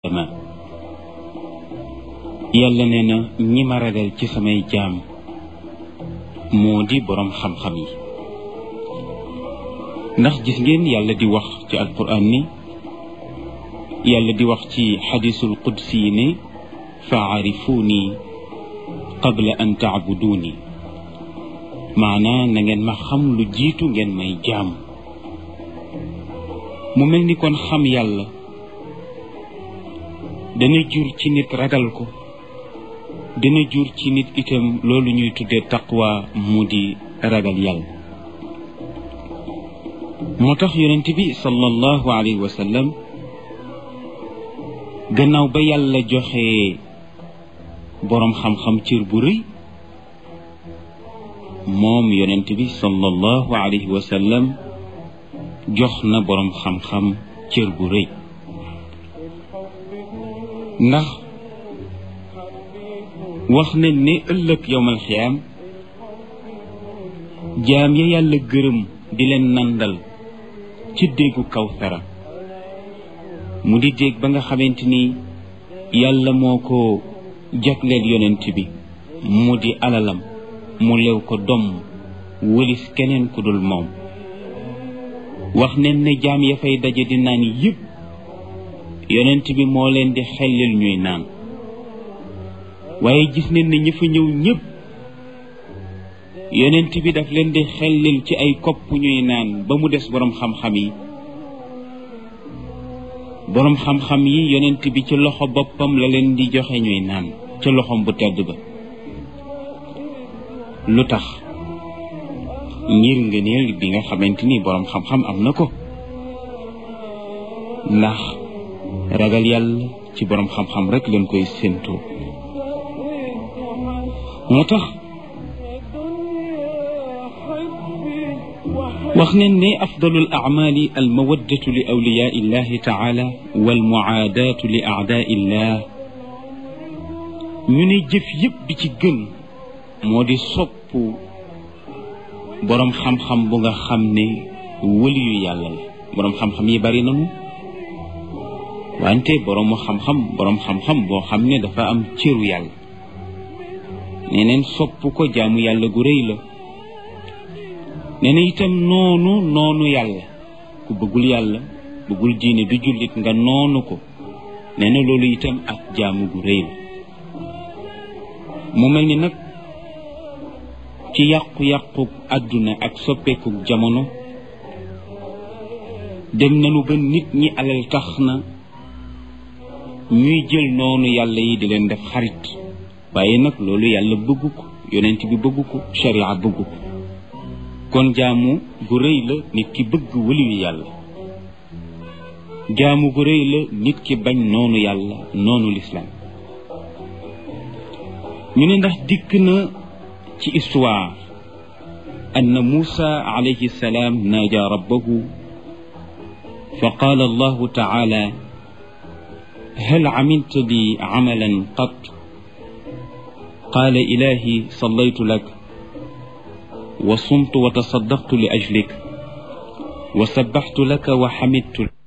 ma yàlla nee na ñi ma ragal ci samay jaam moo di boroom xam-xam yi ndax gis ngeen yàlla di wax ci alquran ni yàlla di wax ci xadisul qudsi yi ne faarifuuni qabla an taabuduuni maanaa na ngeen ma xam lu jiitu ngeen may jaam mu mel ni kon xam yàlla dana jur ci nit ragal ko dana jur ci nit itam loolu ñuy tuddee taqwa mu di ragal yàlla moo tax yonent bi sallallahu alayhi wa sallam gannaaw ba yàlla joxe boroom xam-xam cër bu rëy moom yonent bi sallallahu alayhi wa sallam jox na boroom xam-xam cër bu rëy ndax wax ne ne ëllëg yowmal xiyaam jaam ya yàlla gërëm di leen nandal ci déggu kawsara mu di dégg ba nga xamante ni yàlla moo ko jagleel yonent bi mu di alalam mu lew ko domm wëlis keneen ku dul moom wax ne ne jaam ya fay daje di naan yëpp yonent bi moo leen di xellil ñuy naan waaye gis nañ ne ñi fa ñëw ñëpp yonent bi daf leen di xellil ci ay kopp ñuy naan ba mu des boroom xam-xam yi boroom xam-xam yi yonent bi ci loxo boppam la leen di joxe ñuy naan ca loxom bu tedd ba lu tax ngir ngëneel bi nga xamante ni boroom xam-xam am na ko ndax ragal yàlla ci boroom xam-xam rek leen koy séentoo moo tax wax nañ ne afdalul acmaali almawaddatu li awliyaa illahi taala walmuaadaatu li aadaa illah ñu ne jëf yëpp bi ci gën moo di sopp boroom xam-xam bu nga xam ne wëliyu yàlla la boroom xam-xam yi bari nañu wante boroomu xam-xam boroom xam-xam boo xam ne dafa am cëru yàlla neneen sopp ko jaamu yàlla gu rëy la nee na itam noonu noonu yàlla ku bëggul yàlla bëggul diine du jullit nga noonu ko nee na loolu itam ak jaamu gu rëy la mu mel ni nag ci yàqu-yàqu àdduna ak soppeeku jamono dem nañu ba nit ñi alal tax na ñuy jël noonu yàlla yi di leen def xarit waaye nag loolu yàlla bëggu ko yonent bi bëggu ko sharia bëggu ko kon jaamu gu rëy la nit ki bëgg wëliyu yàlla jaamu gu rëy la nit ki bañ noonu yàlla noonu lislaam ñu ne ndax dikk na ci histoire anna muusa alayhi salaam naaja rabbahu fa qaala allahu taala hal amilta li amalan qat qaala ilahi sallaytu lak wa sumtu wa tasaddaqtu li ajlik wa sabbaxtu laka wa xamidtu